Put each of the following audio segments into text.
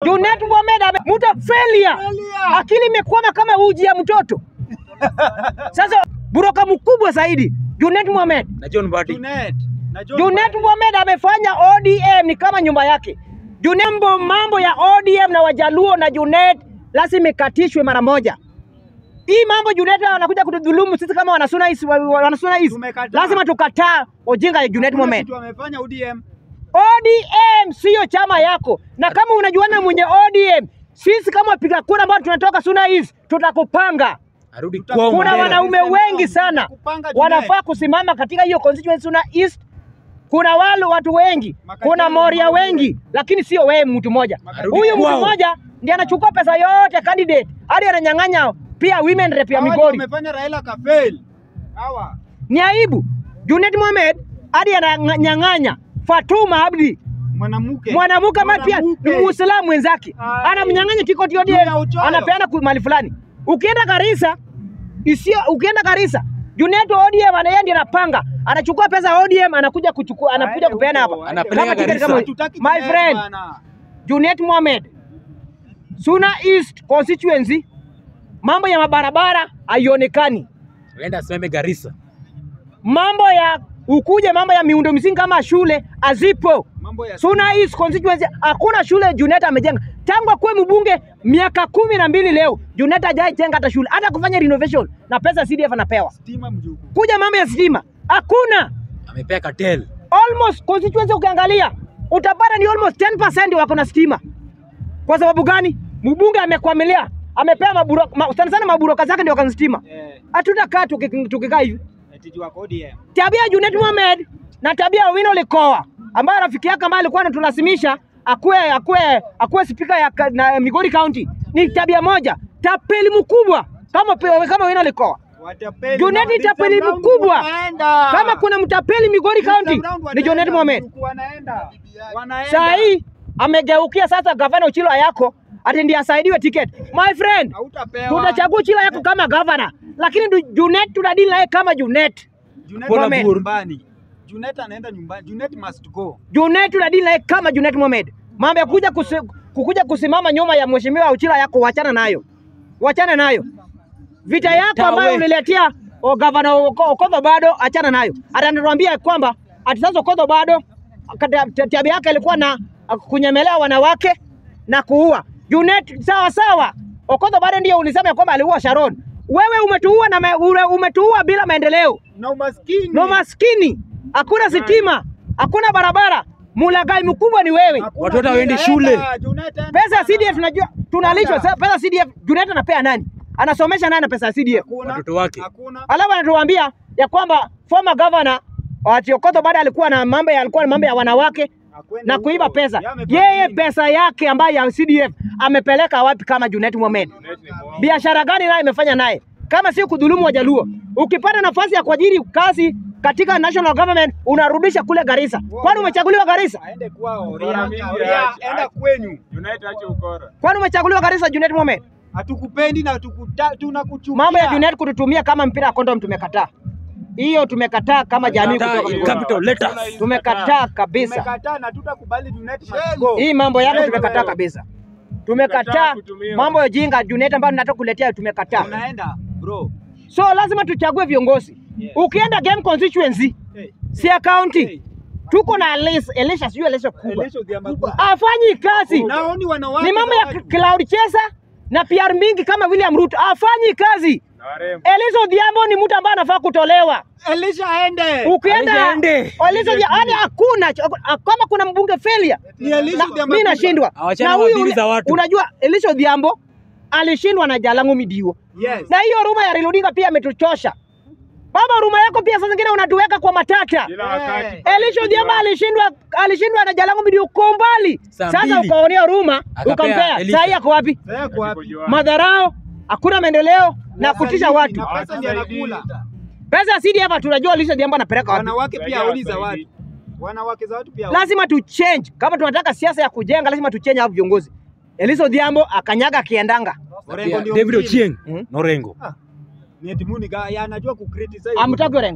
Junet Mohamed ame mtu failure. Akili imekwama kama uji ya mtoto. Sasa buroka mkubwa zaidi Junet Mohamed. Na John Mbadi. Junet. Na John Junet Mohamed amefanya ODM ni kama nyumba yake. Junet, mambo, mambo ya ODM na Wajaluo na Junet lazima ikatishwe mara moja. Hii mambo Junet anakuja kutudhulumu sisi kama wanasuna East, wa- wa- wanasuna East. Tumekataa. Lazima tukataa ujinga ya Junet Hakuna Mohamed. kitu amefanya ODM. ODM siyo chama yako, na kama unajuana mwenye ODM, sisi kama wapiga kura ambao tunatoka Suna East tutakupanga. Arudi Tuta- kwao. Kuna Mandela. wanaume Sisi wengi nao, sana tutakupanga Junet. wanafaa kusimama katika hiyo constituency Suna East. Kuna wale watu wengi, Makatelo kuna Moria Moria. wengi, lakini sio wewe mtu mmoja. Makatelo. Huyu mtu Kwao. mmoja ndiye anachukua pesa yote candidate, hadi ananyang'anya pia women rep ya Hawa ndio Migori. wamefanya Raila kafail. Hawa. Ni aibu. Junet Mohamed hadi ananyang'anya Fatuma Abdi Mwanamke. mwanamke ambaye pia ni Mwanamke. Muislamu mwenzake Ai. anamnyang'anya tikoti Juu ODM, ya uchoyo. anapeana ku- mahali fulani. Ukienda Garissa isio, ukienda Garissa Junet ODM ana yeye ndiye anapanga, anachukua pesa ya ODM anakuja kuchukua, anakuja Aende kupeana huko, hapa aende Anapeleka Kama tiketi Garissa. kama- Hatutaki my Junet friend bana. Junet Mohamed, Suna East constituency, mambo ya mabarabara haionekani, Enda asimame Garissa. mambo ya ukuje, mambo ya miundo msingi kama shule hazipo. Mambo ya Suna East constituency hakuna shule Junet amejenga tangu akuwe mbunge miaka kumi na mbili leo. Junet hajai jenga hata shule hata kufanya renovation na pesa CDF anapewa. stima mjuku. Kuja mambo ya stima hakuna. Amepea cartel. Almost constituency ukiangalia utapata ni almost 10% wako na stima. Kwa sababu gani? Mbunge amekwamilia, amepewa maburo, ma, sana sana maburoka zake ndio kana stima. Eh, Hatutakaa tuki- tukikaa hivi. eti juu wako ODM. tabia ya Junet Mohamed na tabia ya Owino Likoa ambaye rafiki yake ambaye alikuwa anatulazimisha akuwe akuwe akuwe spika ya ka- na Migori County ni tabia moja, tapeli mkubwa kama pe- kama Owino Likoa. Watapeli. Junet now, this tapeli time round mkubwa. wanaenda. Kama kuna mtapeli Migori This time County round ni wanaenda, Junet Mohamed. mjuku Wanaenda. Wanaenda. Saa hii amegeukia sasa gavana Uchilo Ayako ati ndiye asaidiwe tiketi. My friend, Hautapewa. tutachagua Uchilo Ayako kama gavana, lakini du- Junet tunadili naye kama Junet. Junet Bona anaenda Bur. nyumbani. Junet anaenda nyumbani. Junet must go. Junet tunadili naye kama Junet Mohamed. Mambo ya kuja kusi, kukuja kusimama nyuma ya mheshimiwa Uchila yako, wachana nayo, wachana nayo. Vita yako Tawe. ambayo uliletea o gavana Oko- Okodho bado, achana nayo. Ataniambia kwamba ati sasa Okodho bado kata- ta- tabia yake ilikuwa na kunyemelea wanawake na kuua. Junet sawa sawa, Okodho bado ndio ulisema ya kwamba aliua Sharon. Wewe umetuua na me, ure- umetuua bila maendeleo Na umaskini. no maskini, hakuna sitima, hakuna barabara. Mulagai mkubwa ni wewe. Hakuna Watoto hawaendi anaenda, shule. Junet enda. Pesa ya CDF tunajua tunalishwa Anda. sasa. Pesa ya CDF Junet anapea nani? Anasomesha nani na pesa ya CDF? Hakuna. Watoto wake. Hakuna. Alafu anatuambia ya kwamba former governor Ati Okoth baada alikuwa na mambo ya alikuwa na mambo ya wanawake Akwende na kuiba huko. pesa. Yeye amefanya Yeye nini? pesa yake ambayo ya CDF amepeleka wapi kama Junet Mohamed? Biashara gani naye imefanya naye? Kama si kudhulumu Wajaluo. Ukipata nafasi ya kuajiri kazi katika national government unarudisha kule Garissa. Kwani umechaguliwa Garissa? Aende kwao. Bora Ria, mingi Ria, aje. enda kwenyu. United ache ukora. Kwani umechaguliwa Garissa Junet Mohamed? Hatukupendi na tukuta- tunakuchukia. Mambo ya Junet kututumia kama mpira wa kondom tumekataa. Hiyo tumekataa kama jamii Kataa kutoka in Migori. capital letters. Tumekataa kabisa. Tumekataa na tutakubali Junet must go. Hii mambo yako Wewe, tumekataa wewe. kabisa. Tumekataa Tumekataa kutumiwa. mambo ya jinga Junet ambayo nataka kuletea tumekataa. Unaenda bro. So lazima tuchague viongozi. Yes. Ukienda game constituency, Hey. Sia County, Hey. tuko na Elisha, Elisha sijui Elisha kubwa. Elisha Odhiambo kubwa. Afanyi kazi. Naoni wanawake Ni mambo za ya watu. Cloud Chesa na PR mingi kama William Ruto. Afanyi kazi. Na warembo. Elisha Odhiambo ni mtu ambaye anafaa kutolewa. Elisha aende. Ukienda Elisha aende. Elisha Odhiambo yani hakuna kama kuna mbunge failure. Ni Elisha Na- Odhiambo Mimi kubwa. nashindwa. Awachane Na na huyu wadili ule- za watu. Unajua Elisha Odhiambo alishindwa na Jalango Midiwo. Yes. Na hiyo ruma ya Raila Odinga pia ametuchosha. Baba, ruma yako pia saa zingine unatuweka kwa matata. Kila wakati. Elisha Odhiambo alishindwa alishindwa na Jalango Midiwo kwa umbali. Saa Sasa mbili. ukaonea ruma Akapea ukampea. Elisha. Sasa yako wapi? Sasa yako wapi? Madharao, hakuna maendeleo na kutisha watu. Na pesa ndiyo anakula. Pesa ya CDF tunajua Elisha Odhiambo anapeleka wapi. Wanawake pia Saidia haoni za wasaidii. watu. Wanawake za watu pia. lazima tu change. Kama tunataka siasa ya kujenga, lazima tu change hao viongozi. Elisha Odhiambo akanyaga akiendanga, Orengo Pia ndio David mjini. Ochieng Mhm. Norengo. Ni eti Muniga ya anajua ku criticize. amtaki Orengo.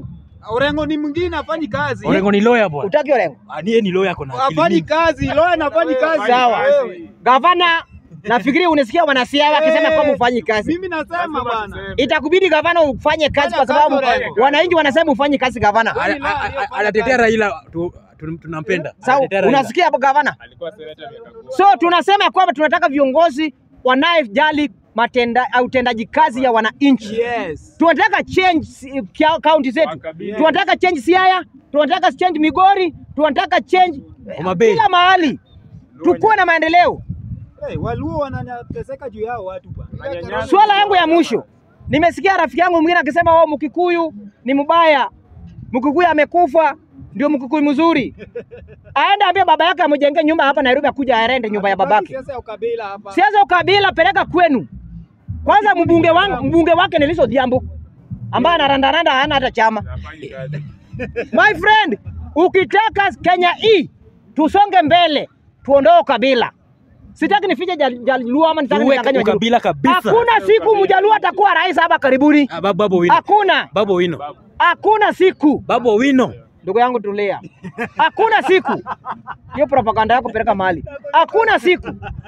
Orengo ni mwingine afanyi kazi. Orengo ni lawyer bwana. Utaki Orengo? Ah, ni yeye ni lawyer kuna akili Afanyi mingi. kazi, lawyer anafanyi kazi. Sawa. Wewe. Gavana, nafikiri unasikia wanasiasa wakisema Eh, kwamba ufanyi kazi. Mimi nasema bwana. Itakubidi gavana ufanye kazi kwa Fanya kazi, sababu Orengo. wananchi wanasema ufanye kazi gavana. Ana- a- a- a- Anatetea Raila tu- tu- tunampenda. Sawa, Anatetea Raila. unasikia hapo gavana? So tunasema kwamba tunataka viongozi wanayejali matenda au utendaji kazi ya wananchi. Yes. Tunataka change si- kia- kaunti zetu, Yes. tunataka change Siaya, tunataka change Migori, tunataka change Homa Bay. kila mahali, tukuwe na maendeleo. Hey, Waluo wanateseka juu yao watu bwana. Swala yangu ya mwisho, nimesikia rafiki yangu mwingine akisema oh, Mkikuyu ni mbaya, Mkikuyu amekufa ndio Mkikuyu mzuri. Aende ambie baba yake amjengee nyumba hapa Nairobi, akuja arende nyumba ya babake. Siasa ya ukabila hapa. Siasa ukabila peleka kwenu. Kwanza mbunge wangu mbunge wake ni Lissu Odhiambo ambaye anarandaranda hana hata chama. My friend, ukitaka Kenya hii tusonge mbele, tuondoe ukabila. Sitaki nifije Jal- Jaluo ama nitaki Tuweke nidanganye Wajaluo. ukabila kabisa. Hakuna siku Mjaluo atakuwa rais hapa karibuni. Ah, Babu Babu Owino. Hakuna, Babu Owino. hakuna siku. Babu Owino. Ndugu yangu tulia, hakuna siku. Hiyo propaganda yako peleka mahali. Hakuna siku,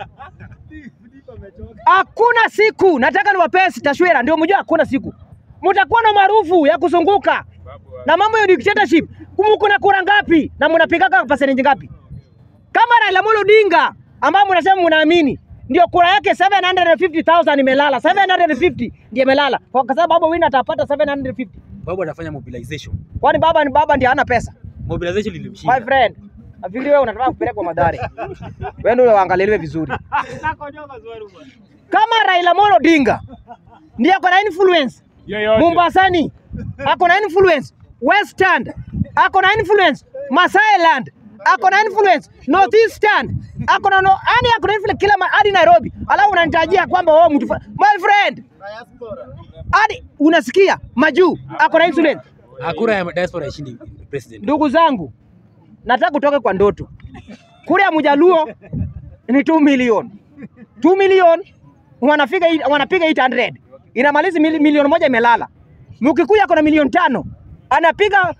hakuna siku. Nataka niwapee taswira ndio mjue, hakuna siku mtakuwa na maarufu ya kuzunguka na mambo ya dictatorship. Mko na kura ngapi na mnapigaga percentage ngapi? Kama Raila Amolo Odinga ambaye mnasema mnaamini ndio kura yake 750,000 imelala, 750 ndio imelala, kwa sababu Babu Owino atapata 750. Babu anafanya mobilization. Kwani baba ni baba ndiye hana pesa? Mobilization My lilimshinda. friend, nafikiri wewe unataka kupelekwa Madhari. Wewe ndio uangaliwe vizuri. Kama Raila Amolo Odinga ndiye ako na influence Mombasani, ako na influence Western, ako na influence Masailand, ako na influence Northeastern, ako na no, yani ako na influence kila ma- hadi Nairobi, alafu unanitajia kwamba wewe mtu fa- my friend, hadi unasikia majuu ako na influence. Hakuna ya diaspora ishindi president. Ndugu zangu, nataka kutoka kwa ndoto. Kura ya Mjaluo ni 2 million. 2 million wanapiga eight- wanapiga 800. Inamaliza mili, milioni moja imelala. Mkikuyu ako na milioni tano. Anapiga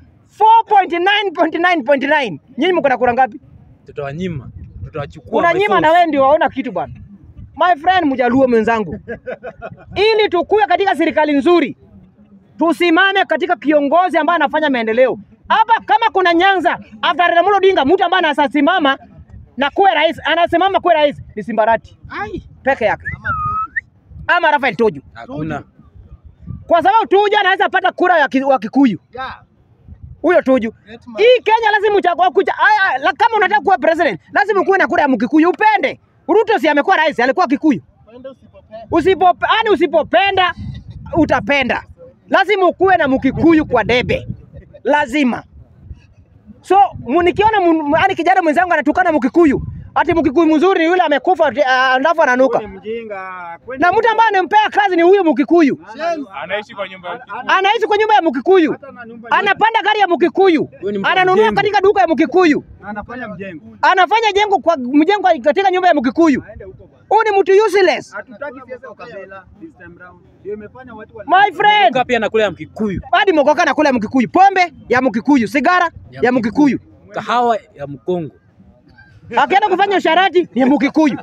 4.9.9.9. Nyinyi mko na kura ngapi? Tutawanyima. Tutawachukua. Unanyima by na force. wewe ndio waona kitu bwana. My friend Mjaluo mwenzangu, ili tukue katika serikali nzuri, tusimame katika kiongozi ambaye anafanya maendeleo hapa. Kama kuna Nyanza after Raila Amolo Odinga, mtu ambaye anasimama na kuwe rais, anasimama kuwe rais ni Simbarati peke yake ama Rafael Tuju, Hakuna. kwa sababu Tuju anaweza pata kura ya ki- wa Kikuyu huyo Tuju. Hii Kenya lazima uchague kucha. Aya, la- kama unataka kuwa president lazima kuwe na kura ya Mkikuyu, upende. Ruto si amekuwa rais, alikuwa Kikuyu. Usipo yani usipopenda utapenda, lazima ukuwe na Mkikuyu kwa debe, lazima. So mu- nikiona mu- yani kijana mwenzangu anatukana Mkikuyu ati Mkikuyu mzuri ni yule amekufa ati, ah, alafu ananuka, Ni mjinga. na mtu ambaye anampea kazi ni huyo Mkikuyu, anaishi kwa nyumba ya anaishi kwa nyumba ya Mkikuyu, Hata na nyumba anapanda gari ya Mkikuyu, Huyo ni mtu wa ananunua mjengo. katika duka ya Mkikuyu, anafanya mjengo. anafanya jengo kwa mjengo katika nyumba ya Mkikuyu. Aende huko bwana. Huyu ni mtu useless. Hatutaki siasa ya ukabila this time round. Ndio imefanya watu wali My friend, Kuka pia nakula ya Mkikuyu. hadi mokoka anakula ya Mkikuyu, pombe ya Mkikuyu, sigara Ya ya Mkikuyu, Kahawa ya Mkongo. akienda kufanya usharati ni Mkikuyu.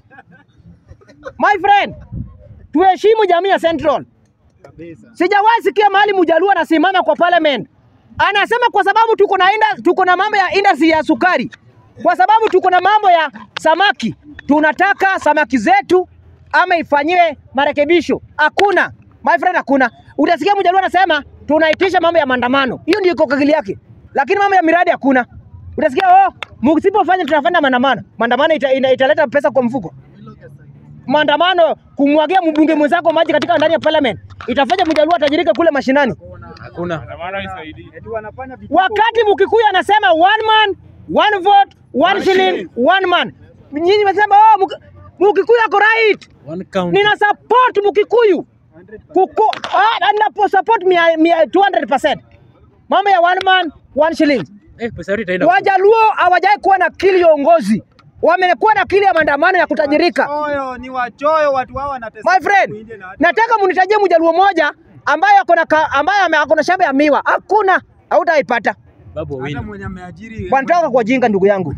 My friend, tuheshimu jamii ya Central. kabisa. Sijawahi sikia mahali Mjaluo anasimama kwa parliament anasema kwa sababu tuko na inda, tuko na mambo ya industry ya sukari, kwa sababu tuko na mambo ya samaki, tunataka samaki zetu ama ifanyiwe marekebisho. Hakuna my friend, hakuna. Utasikia Mjaluo anasema tunaitisha mambo ya maandamano, hiyo ndio iko akili yake, lakini mambo ya miradi hakuna. Utasikia oh, msipofanya tunafanya maandamano. Maandamano ita, ita, italeta pesa kwa mfuko maandamano kumwagia mbunge mwenzako maji katika ndani ya parliament itafanya mjaluo atajirika kule mashinani. Hakuna. maana isaidii. Eti wanafanya vituko. Wakati Mkikuyu anasema one man one vote one shilling one man, nyinyi mnasema oh, Mk- Mkikuyu ako right. One count. Nina support Mkikuyu kuku ah, ninapo support mia, mia 200%. Mambo ya one man one shilling. Eh, pesa yote itaenda. Wajaluo hawajai kuwa na akili ya uongozi, wamekuwa na akili ya maandamano ya kutajirika. Wachoyo, ni wachoyo watu hao wanateseka. My friend, kuingia na watu- nataka munitajie mjaluo moja ambaye ako na ka- ambaye ame- ako na shamba ya miwa. Hakuna. hautaipata. Babu Hata wawili. mwenye ameajiri Bwana, toka kwa jinga ndugu yangu,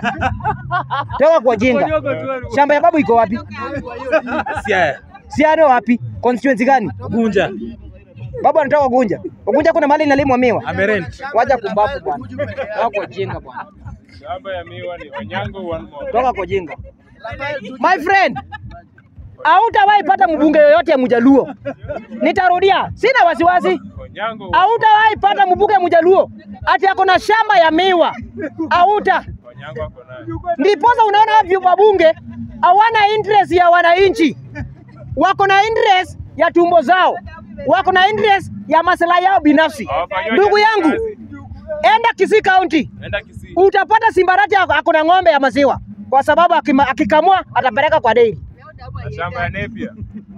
toka kwa jinga. Shamba ya babu iko wapi? Siaya. Siano wapi? Constituency gani? Gunja. Babu anatoka Gunja. Gunja kuna mahali inalimwa miwa. Amerent. Wacha kumbafu bwana. Toka kwa jinga bwana. Shamba ya miwa ni Onyango one more. Toka kwa jinga. My friend, hautawahi pata mbunge yoyote ya Mjaluo. Nitarudia, sina wasiwasi. Onyango Hautawahi pata mbunge Mjaluo ati ako na shamba ya miwa. Hauta. Onyango ako nayo. Ndiposa unaona hivyo wabunge hawana interest ya wananchi, wako na interest ya tumbo zao, wako na interest ya maslahi yao binafsi. Hawafanyi Ndugu yangu, kazi. enda Kisii County Enda Kisii. utapata Simbarati ako ako na ng'ombe ya maziwa, kwa sababu akima- akikamua atapeleka kwa dairy. Na shamba ya Nepia.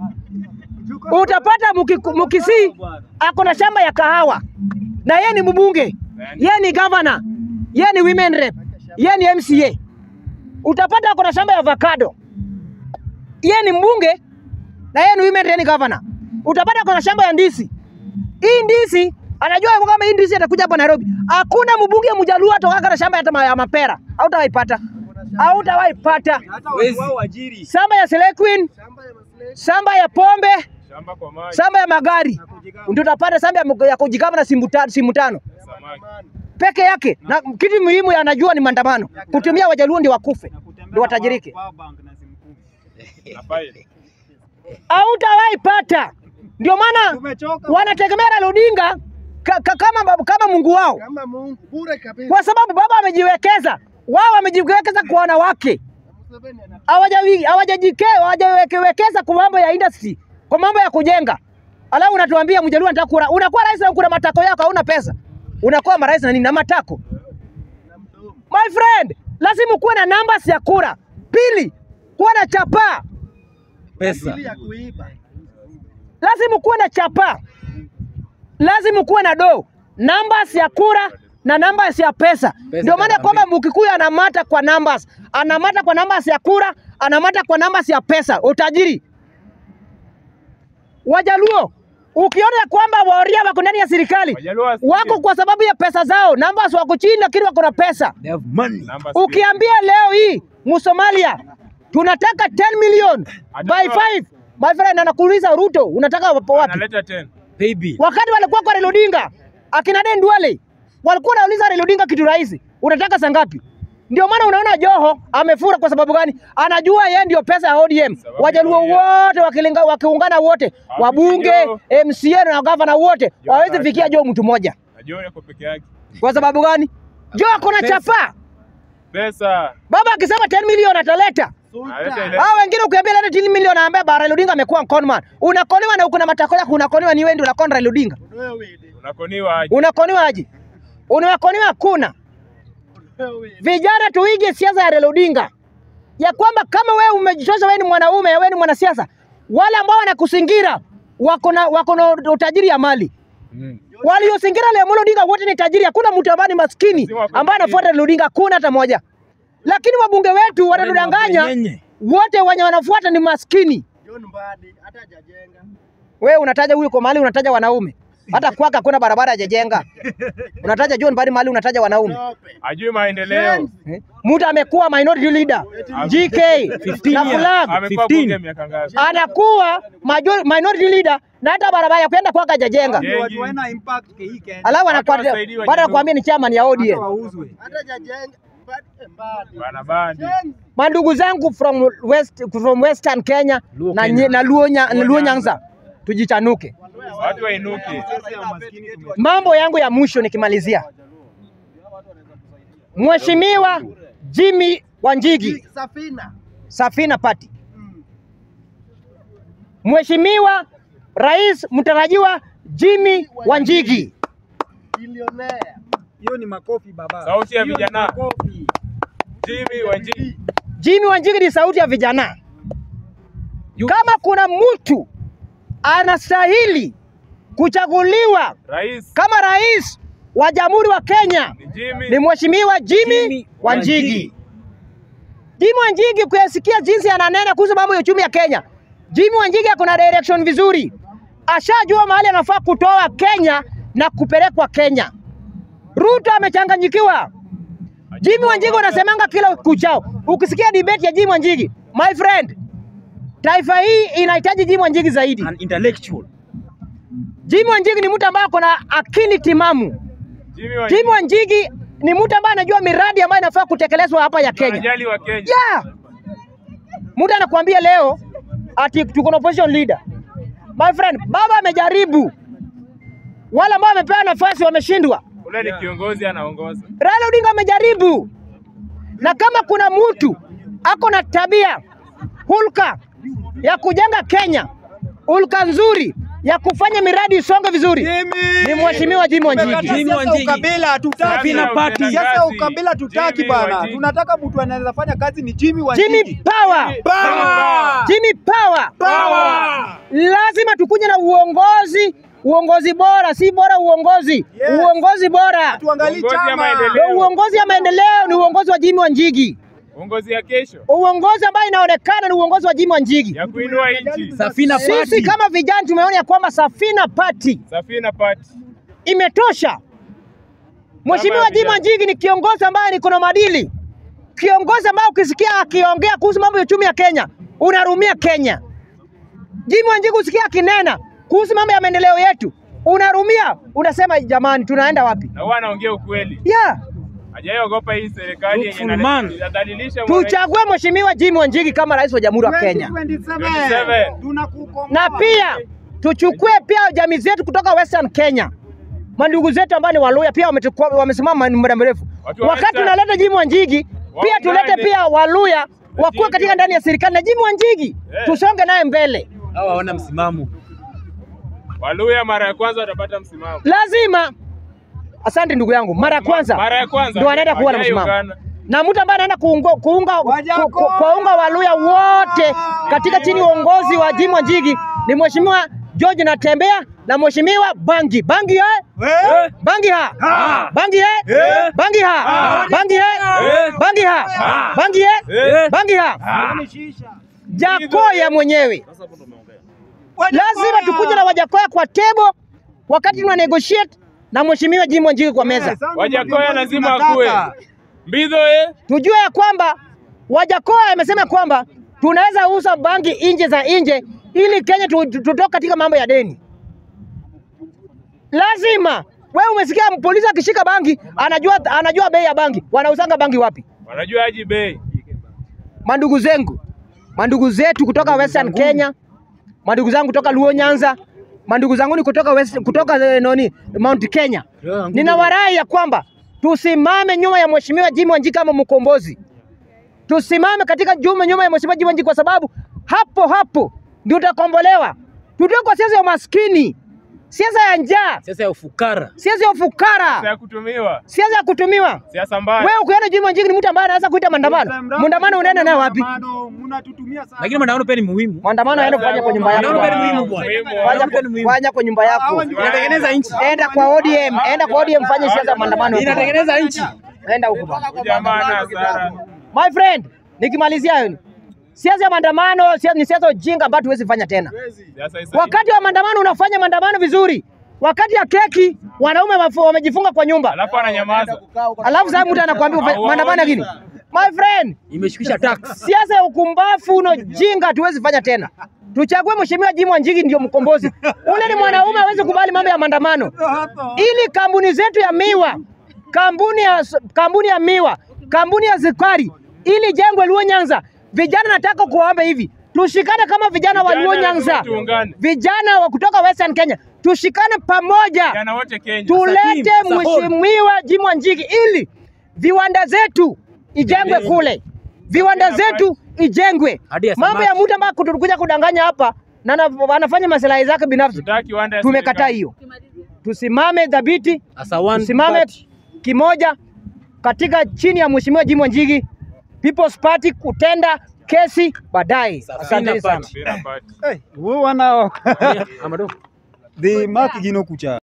Utapata Muki- Mukisii ako na shamba ya kahawa na yeye ni mbunge, yeye ni governor, yeye ni women rep, yeye ni MCA. Utapata ako na shamba ya avocado, yeye ni mbunge na yeye ni women rep, ni governor. Utapata ako na shamba ya ndizi. Hii ndizi anajua kama hii ndizi atakuja hapa Nairobi. Hakuna mbunge mjaluo atawaka na shamba ya tama- ya mapera, hautawaipata, hautawaipata. hata watu wao ajiri Shamba ya Slay Queen, shamba ya pombe Shamba kwa maji. shamba ya magari ndio utapata shamba ya, mg- ya kujikama na simu tano, simu tano Samaki. peke yake, na kitu muhimu anajua ni maandamano, kutumia wajaluo ndio wakufe ndio watajirike. Power bank na simu kumi. Na file. Hautawahi pata. Ndio maana Tumechoka wanategemea Raila Odinga ka, ka, kama, bab- kama Mungu wao, kama Mungu bure kabisa. kwa sababu baba amejiwekeza, wao wamejiwekeza kwa wanawake, Museveni ana hawajawi- hawajajike hawajawekeza kwa mambo ya industry, kwa mambo ya kujenga. Alafu unatuambia mjaluo anataka kura, unakuwa rais na kuna matako yako, hauna pesa, unakuwa marais na nini na matako? My friend, lazima kuwe na numbers ya kura. Pili, kuwa na chapaa, Pesa. akili ya kuiba. lazima kuwe na chapaa, lazima kuwe na do, numbers ya kura na numbers ya pesa. Ndio maana kwamba Mkikuyu anamata kwa numbers, anamata kwa numbers ya kura, anamata kwa numbers ya pesa, utajiri. Wajaluo ukiona ya kwamba Waoria wako ndani ya serikali Wajaluo wasikie. wako kwa sababu ya pesa zao, numbers wako chini, lakini wako na pesa. They have money. Namba sio. Ukiambia leo hii Musomalia tunataka 10 million by Atatoa. 5 my friend, anakuuliza Ruto unataka wapo wapi? Analeta 10. Baby. Wakati walikuwa kwa Raila Odinga akina Den Duale walikuwa wanauliza Raila Odinga kitu rahisi, unataka saa ngapi? Ndio maana unaona Joho amefura. Kwa sababu gani? Anajua yeye ndio pesa ya ODM. Sababu ya Wajaluo ODM. wote wakilinga, wakiungana wote, Hawafikii wabunge, Joho. MCA na gavana wote Joho hawezi hataki. fikia Joho mtu mmoja. Najua yako peke yake. Kwa sababu gani? Joho akona Pesa. chapa. Pesa. Baba akisema 10 million ataleta Analeta ile. hao wengine ukiambia leta 10 milioni anaambia bara Raila Odinga amekuwa conman. Unakoniwa na uko na matako yako, unakoniwa ni wewe ndio unakona Raila Odinga. Wewe Unakoniwa aje. Unakoniwa aje? Unakoniwa hakuna. wewe Vijana tuige siasa ya Raila Odinga, ya kwamba kama wewe umejitosha, wewe ni mwanaume, wewe ni mwanasiasa, wale ambao wanakusingira wako na wako na utajiri ya mali Mm. waliosingira Raila Amolo Odinga wote ni tajiri. Hakuna mtu ambaye ni maskini Si wako ambaye anafuata Raila Odinga, hakuna hata moja. Lakini wabunge wetu wanatudanganya Nyenye. wote, wenye wanafuata ni maskini. John Mbadi hata hajajenga. Wewe unataja huyu kwa mahali unataja wanaume. Hata kwaka hakuna barabara hajajenga. Unataja John Mbadi mahali unataja wanaume. Tope. Ajui maendeleo. Eh? Mtu amekuwa minority leader GK 15 na years. flag Amekuwa 15. bunge miaka ngapi? anakuwa major, minority leader na hata barabara ya kwenda kwake hajajenga. Ndio watu wana impact hii Kenya. Alafu Watu anakuwa wasaidiwe baada ya jamii. kuambia ni chairman ya Hata ODM. wauzwe. Hata hajajenga. Mbadi eh, Mbadi. Bana bandi. Jenzi. Mandugu zangu from west, from western Kenya Luo na, Kenya. nye- na Luo, nya, Luo Nyanza tujichanuke. Watu wainuke. Sasa ya maskini tume- Mambo yangu ya mwisho nikimalizia, Mheshimiwa Jimmy Wanjigi Safina. Safina Party, Mm. Mheshimiwa Rais mtarajiwa Jimmy Wanjigi, Bilionea. Hiyo ni makofi baba. Sauti ya Hiyo ni vijana. makofi. Jimmy Wanjigi. Jimmy Wanjigi ni sauti ya vijana. Kama kuna mtu anastahili kuchaguliwa Rais kama rais wa Jamhuri wa Kenya ni Jimmy. ni Mheshimiwa Jimmy Jimmy Wanjigi. Wanjigi. Jimmy Wanjigi kuyasikia jinsi ananena kuhusu mambo ya uchumi ya Kenya. Jimmy Wanjigi ako na direction vizuri, ashajua mahali anafaa kutoa Kenya na kupelekwa Kenya. Ruto amechanganyikiwa. Jimmy Wanjigi wanasemanga kila kuchao. Ukisikia debate ya Jimmy Wanjigi, my friend, taifa hii inahitaji Jimmy Wanjigi zaidi. An intellectual. Jimmy Wanjigi ni mtu ambaye ako na akili timamu. Jimmy Wanjigi. Jimmy Wanjigi ni mtu ambaye anajua miradi ambayo inafaa kutekelezwa hapa ya Kenya. Anajali wa Kenya. Yeah. Mtu anakuambia leo ati tuko na opposition leader. My friend, baba amejaribu. Wale ambao wamepewa nafasi wameshindwa. Ule ni kiongozi anaongoza. Raila Odinga amejaribu, na kama kuna mtu ako na tabia hulka ya kujenga Kenya, hulka nzuri ya kufanya miradi isonge vizuri, ni mheshimiwa Jimmy Wanjigi. Jimmy Siasa Wanjigi. ukabila hatutaki. Safina Party. Siasa ukabila tutaki Jimmy bana. Wanjigi. Tunataka mtu anaweza fanya kazi ni Jimmy Jimmy Wanjigi. Power, Power! Jimmy Power. Power! Lazima tukuje na uongozi, uongozi bora, si bora uongozi, Yes. uongozi bora. Tuangalie Uongozi ya chama. maendeleo. Ndio uongozi ya maendeleo ni uongozi wa Jimmy Wanjigi. Uongozi ya kesho Uongozi ambao inaonekana ni uongozi wa Jimmy Wanjigi. ya kuinua nchi. Safina Sisi Party. kama vijana tumeona ya kwamba Safina Party Safina Party. imetosha. Mheshimiwa Kama Jimmy vijana. Wanjigi ni kiongozi ambaye niko na maadili, kiongozi ambaye ukisikia akiongea kuhusu mambo ya uchumi ya Kenya unarumia Kenya. Jimmy Wanjigi usikia akinena kuhusu mambo ya maendeleo yetu unarumia, unasema jamani, tunaenda wapi? Na huwa anaongea ukweli. Yeah, Hajaiogopa hii serikali yenye Truthful man. inadhalilisha mwananchi. tuchague Mheshimiwa Jimmy Wanjigi kama rais wa Jamhuri ya Kenya. 2027. Tunakukomboa. na pia tuchukue pia jamii zetu kutoka Western Kenya, mandugu zetu ambao ni Waluya pia wametukua- wamesimama muda mrefu. Watu wa Wakati Western. tunaleta Jimmy Wanjigi, pia tulete Waungane. pia Waluya wakuwe Wajinga. katika ndani ya serikali na Jimmy Wanjigi Eh. tusonge naye mbele. Hawa hawana msimamo. Waluya mara ya kwanza watapata msimamo. Lazima. Asante ndugu yangu, mara ya kwanza Mara ya kwanza. ndio anaenda kuwa na msimamo Hajaungana. na mtu ambaye anaenda kuunga, kuunga, ku, Wajakoya! ku, kuwaunga Waluya wote katika chini ya uongozi wa Jimmy Wanjigi ni Mheshimiwa George Natembea na Mheshimiwa Bangi Bangi eh? Eh? Bangi ha. Bangi he. Eh. Bangi ha. Bangi he. Eh. Bangi ha. Bangi he. Eh. Bangi ha. Yaani shisha. Jakoya mwenyewe. Wajakoya! Lazima tukuje na Wajakoya kwa tebo wakati tuna negotiate na Mheshimiwa Jimmy Wanjigi kwa meza. Eh, sasa Wajakoya viongozi lazima tunataka. akuwe. Mbidho eh. Tujue ya kwamba Wajakoya amesema kwamba tunaweza uza bangi nje za nje ili Kenya tu- tu- tutoke katika mambo ya deni. Lazima wewe umesikia polisi akishika bangi anajua, anajua bei ya bangi. Wanauzanga bangi wapi? Wanajua aji bei. mandugu zengu, mandugu zetu kutoka Western Kenya, mandugu zangu kutoka Luo Nyanza, mandugu zangu ni kutoka West, kutoka eh, noni Mount Kenya. Ninawarai ya kwamba tusimame nyuma ya Mheshimiwa Jimmy Wanjigi kama mkombozi, tusimame katika juma nyuma ya Mheshimiwa Jimmy Wanjigi kwa sababu hapo hapo ndio tutakombolewa. Tutoke kwa siasa ya umaskini, siasa ya njaa, Siasa ya ufukara. siasa ya ufukara, ya kutumiwa. siasa ya kutumiwa. Siasa mbaya. Wewe ukiona Jimmy Wanjigi ni mtu ambaye anaweza kuita maandamano, maandamano unaenda naye wapi? Maandamano, Mnatutumia sana. Lakini maandamano pia ni muhimu. Maandamano yaenda kufanya kwa nyumba yako. Maandamano pia ni bwana. muhimu bwana. Muhimu. Fanya Maandamano pia ni kwa- muhimu. fanya kwa nyumba yako. Hawa ni- Inatengeneza nchi. Enda kwa ODM, enda kwa ODM fanye siasa ya maandamano. huko. Inatengeneza nchi. Enda huko bwana. Huyu Jamaa ana hasara. My friend, nikimalizia hiyo ni siasa ya maandamano siasa- ni siasa ujinga ambayo tuwezi fanya tena. Siasa isa- Wakati wa maandamano unafanya maandamano vizuri, wakati ya keki wanaume wafu- wamejifunga kwa nyumba, Alafu ananyamaza. alafu sasa mtu anakuambia ufa- Hauoni maandamano ya gini? My friend, Imeshukisha tax. siasa ya ukumbafu na ujinga hatuwezi fanya tena. Tuchague Mheshimiwa Jimmy Wanjigi ndio mkombozi. Ule ni mwanaume hawezi kubali mambo ya maandamano. ili kampuni zetu ya miwa, kampuni ya, kampuni ya miwa, kampuni ya sukari, ili jengwe Luo Nyanza. Vijana nataka kuwaomba hivi, tushikane kama vijana wa Luo Vijana Nyanza, lazima tuungane. vijana wa kutoka Western Kenya, tushikane pamoja, Vijana wote Kenya. tulete Sahihi, sahihi. mheshimiwa Jimmy Wanjigi ili viwanda zetu ijengwe kule, viwanda zetu ijengwe. Hadi ya Mambo ya samaki. mtu ambaye kutukuja kudanganya hapa na ana- anafanya maslahi zake binafsi, Tutaki kiwanda ya tumekataa serikali. hiyo. Tusimame dhabiti, As a one tusimame party. kimoja katika chini ya mheshimiwa Jimmy Wanjigi, People's Party kutenda kesi baadaye. Asante sana. Party. Mpira party. Eh, huyu wana Amado. the mark gino kucha